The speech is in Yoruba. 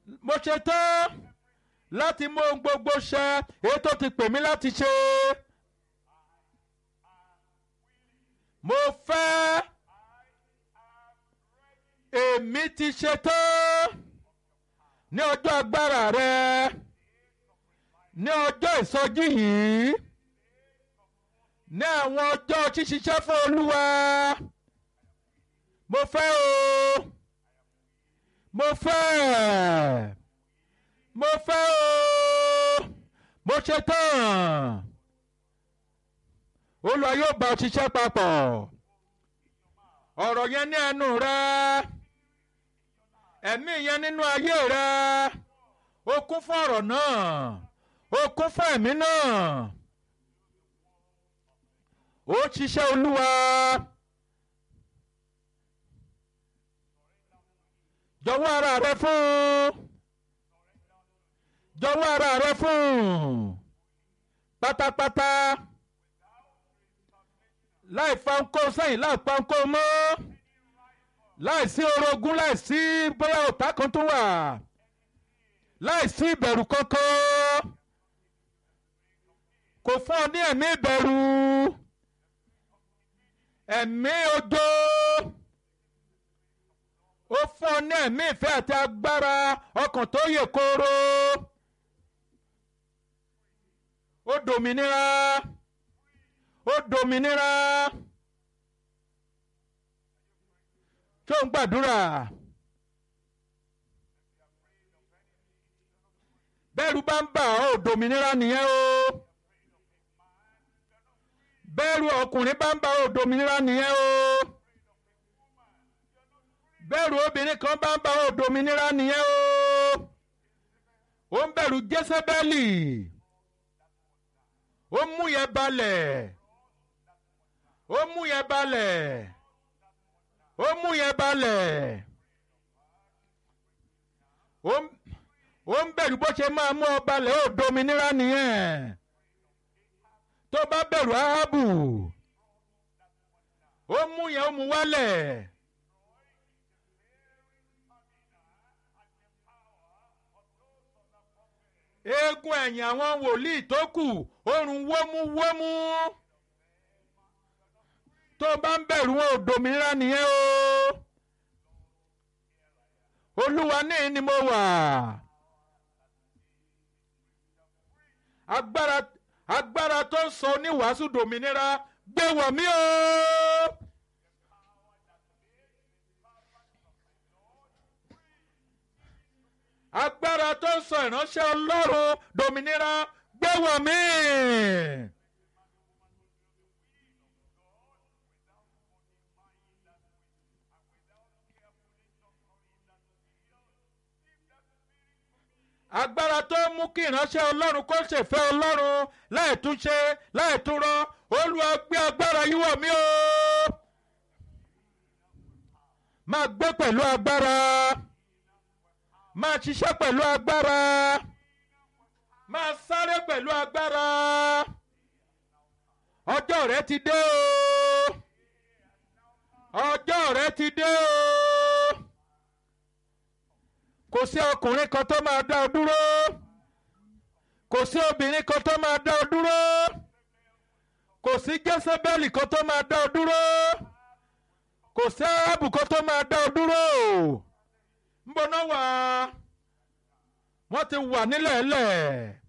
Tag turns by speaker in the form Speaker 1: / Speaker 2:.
Speaker 1: mo ṣe tán láti mú ohun gbogbo ṣẹ èyí tó ti pè mí láti ṣe. mo fẹ́ èmi ti ṣe tán ní ọjọ́ agbára rẹ ní ọjọ́ ìsọjí yìí ní àwọn ọjọ́ ṣíṣiṣẹ́ fún olúwa mo fẹ́ o mo fẹ́ mo fẹ́ o mo ṣe tán olúwa yóò bá ọ ṣiṣẹ́ papọ̀ ọ̀rọ̀ yẹn ní ẹnu rẹ ẹ̀mí yẹn nínú ayé rẹ o kún fún ọ̀rọ̀ náà o kún fún ẹ̀mí náà ó ṣiṣẹ́ olúwa jọ̀wọ́ ara rẹ fún jọ̀wọ́ ara rẹ fún pátápátá láì fa ńkó sẹ́yìn láì pa ńkó mọ́ láì sí orogún láì sí bóyá ọ̀tá kan tó wà láì sí ìbẹ̀rù kankan kò fún ọ ní ẹ̀mí ìbẹ̀rù ẹ̀mí ojo ó fún ọ ní ẹ̀mí ìfẹ́ àti agbára ọkàn tó yè kooro ó dòmìnira ó dòmìnira tó ń gbàdúrà bẹ́ẹ̀rù bá ń bà ọ́ dòmìnira nìyẹn o bẹ́ẹ̀rù ọkùnrin bá ń bà ọ́ dòmìnira nìyẹn o bẹ́ẹ̀rù obìnrin kan bá ń bà ọ́ dòmìnira nìyẹn o ó ń bẹ̀rù jésébẹ́lì ó mú yẹn balẹ̀ ó mú yẹn balẹ̀ ó mú yẹn balẹ̀ ó ń bẹ̀rù bó ṣe máa mú ọ balẹ̀ ó dominira nìyẹn tó bá bẹ̀rù áhábù ó mú yẹn ó mú wálẹ̀. eégún ẹ̀yìn àwọn wòlíì tó kù orun wómúwómú tó bá ń bẹ̀rù wọn ò dòmìnira nìyẹn o olúwa ní ni mo wà agbára agbára tó ń sọ oníwàásù dòmìnira gbé wọ̀ mí o. agbára tó ń sọ ìránṣẹ́ ọlọ́run dòmìnira gbé wọ̀ mí. agbára tó mú kí ìránṣẹ́ ọlọ́run kó ṣèfẹ́ ọlọ́run láìtúnṣe láìtúnrọ olúwa gbé agbára yìí wọ̀ mí o. máa gbé pẹ̀lú agbára máa ṣiṣẹ́ pẹ̀lú agbára máa sáré pẹ̀lú agbára ọjọ́ rẹ ti dé o ọjọ́ rẹ ti dé o kò sí ọkùnrin kan tó máa dá ọ dúró kò sí obìnrin kan tó máa dá ọ dúró kò sí jésébẹ́lì kan tó máa dá ọ dúró kò sí arábù kan tó máa dá ọ dúró ń bọ́ná wá wọ́n ti wà nílẹ̀ lẹ̀.